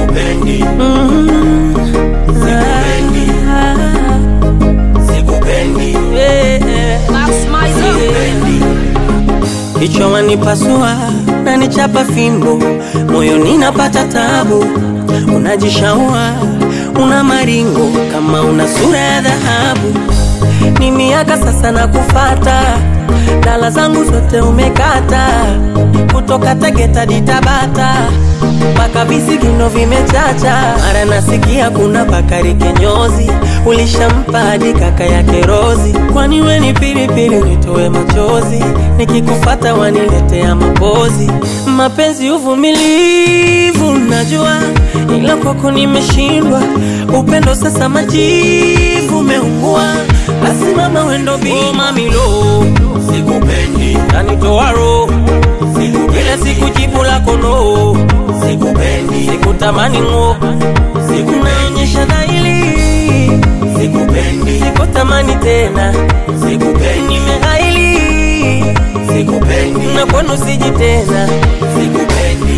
sikupendi, Mm. Sikupendi. Ah, sikupendi, yeah. sikupendi, Kichwa wanipasua na nichapa fimbo, moyoni napata tabu. Unajishaua una maringo kama una sura ya dhahabu. Ni miaka sasa na kufata, dala zangu zote umekata, kutoka Tegeta hadi Tabata mpaka visigino vimechacha. Mara nasikia kuna Bakari kinyozi, ulishampa hadi kaka yake Rozi. Kwani we ni pilipili nitoe machozi, nikikufata waniletea mapozi. Mapenzi uvumilivu najua, ila kwako nimeshindwa. Upendo sasa majivu umeungua, basi mama wendo bima mamilo sikupendi, nanitoa roho kila siku jibu lako no, sikupendi, sikutamani ng'o, sikunaonyesha dhahiri, sikupendi, sikutamani tena, sikupendi, nimehaili sikupendi, na kwenu siji tena. sikupendi,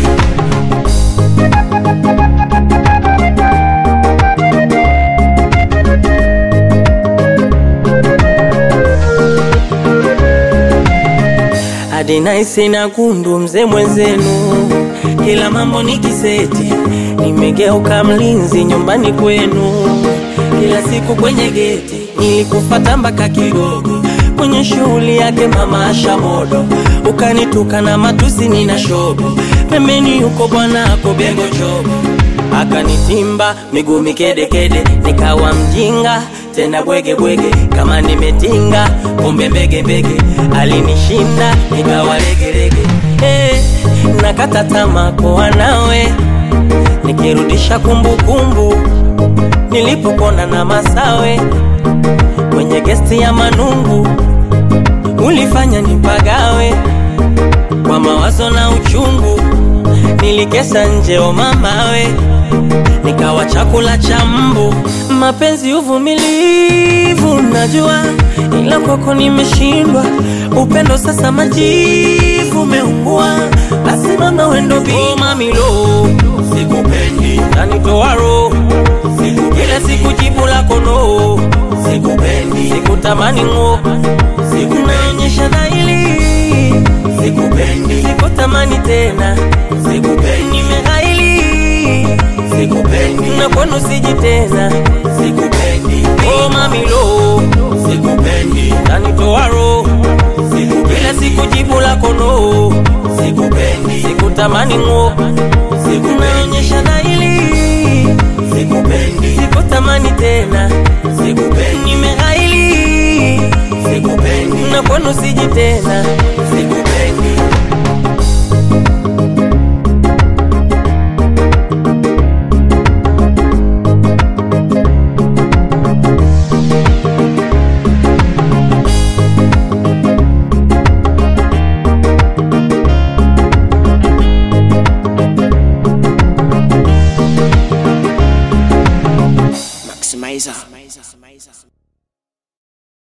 hadi naisi na gundu mzee mwenzenu, kila mambo ni kiseti, nimegeuka mlinzi nyumbani kwenu, kila siku kwenye geti nilikufata mpaka Kigogo, kwenye shughuli yake mama Asha Modo, ukanituka na matusi nina shobo, pembeni yuko bwana ako Bengo Chobo akanitimba miguu mikedekede, nikawa mjinga tena bwege bwege, kama nimetinga kumbe mbege mbege, alinishinda nikawa legelege. Eh, nakata tamaa kwa nawe, nikirudisha kumbukumbu nilipopona na Masawe kwenye gesti ya Manungu, ulifanya nipagawe kwa mawazo na uchungu, nilikesa nje o mamawe, nikawa chakula cha mbu. Mapenzi uvumilivu najua, ila kwako nimeshindwa. Upendo sasa majivu umeungua, basi mama wendo bima milo sikupendi, nanitoa roho kila siku jibu lako no, sikupendi, sikutamani ng'o, sikunaonyesha dhahiri, sikupendi, sikutamani tena, sikupendi, nimehaili sikupendi, na kwenu siji tena. sikupendi, Oh mamilo sikupendi, nanitoa roho kila sikupendi, siku jibu lako no, sikupendi, sikutamani ng'o, sikunaonyesha dhahiri, sikupendi, sikutamani tena, sikupendi, nimehaili sikupendi, na kwenu siji tena.